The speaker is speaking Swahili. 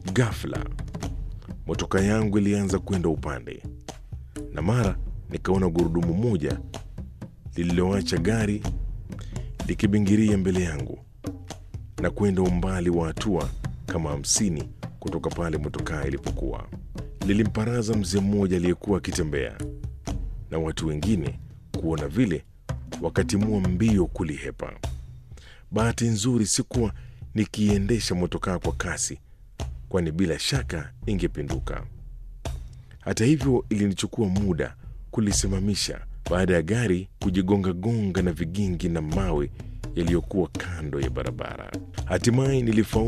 Ghafla motoka yangu ilianza kwenda upande, na mara nikaona gurudumu moja lililoacha gari likibingiria mbele yangu na kwenda umbali wa hatua kama hamsini kutoka pale motokaa ilipokuwa. Lilimparaza mzee mmoja aliyekuwa akitembea, na watu wengine kuona vile wakatimua mbio kulihepa. Bahati nzuri sikuwa nikiiendesha motokaa kwa kasi, kwani bila shaka ingepinduka. Hata hivyo, ilinichukua muda kulisimamisha baada ya gari kujigongagonga na vigingi na mawe yaliyokuwa kando ya barabara. Hatimaye nilifaulu